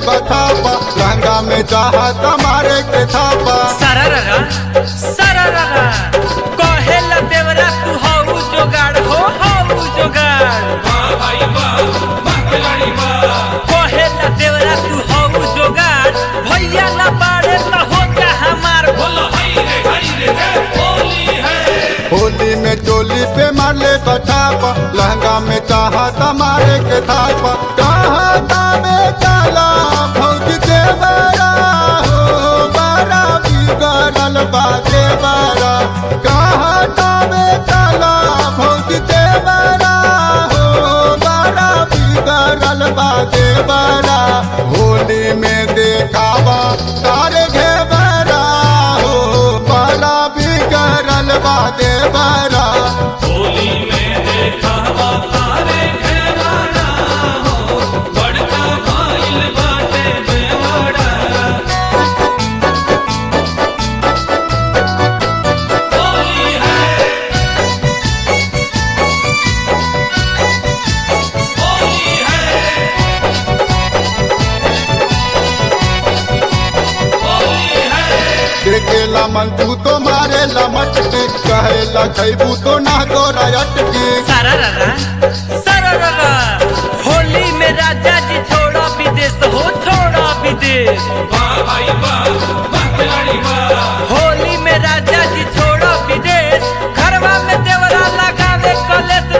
बथापा लहंगा में चाहत मारे के थापा सरररा सरररा कहेला देवरा तू हऊ जोगाड़ हो हऊ जोगाड़ कहेला देवरा तू हऊ जोगाड़ भैया ना बाड़े त हो जा हमार होली में चोली पे मारले बथापा लहंगा में चाहत मारे के थापा चाहता में चला भौज के बड़ा हो बड़ा बिगड़ल बाजे बड़ा कहता में चला भौज के बड़ा हो बड़ा बिगड़ल बाजे बड़ा होली में देखावा तारे घेबरा हो बड़ा बिगड़ल बाजे बड़ा देखेला मन तू तो मारेला मटके कहेला खैबू तो ना गोरा अटके सरररा सरररा होली में राजा जी छोड़ा विदेश हो छोड़ा विदेश होली में राजा जी छोड़ा विदेश घरवा में देवरा लगावे कलेश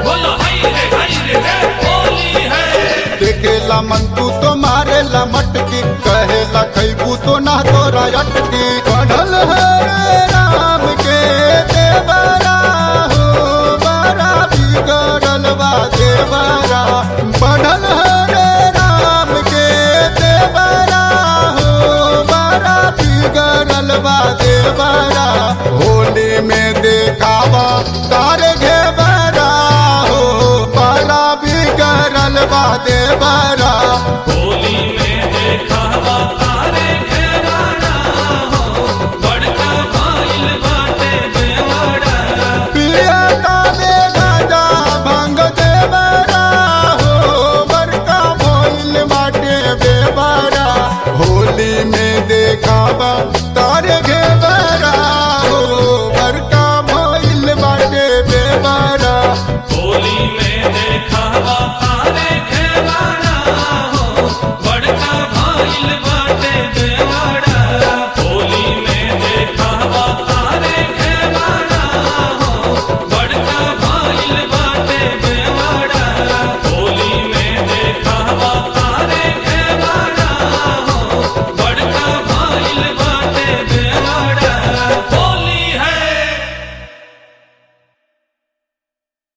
देखेला मन तू तो मारेला मटके कहेला खैबू तो ना गोरा अटके पढ़ल है रे राम के देवरा हो बड़ा बिगड़ल बा देवरा पढ़ल है रे राम के देवरा हो बड़ा बिगड़ल बा देवरा होली में देखावा तारे घेबरा हो बड़ा बिगड़ल बा देवरा होली में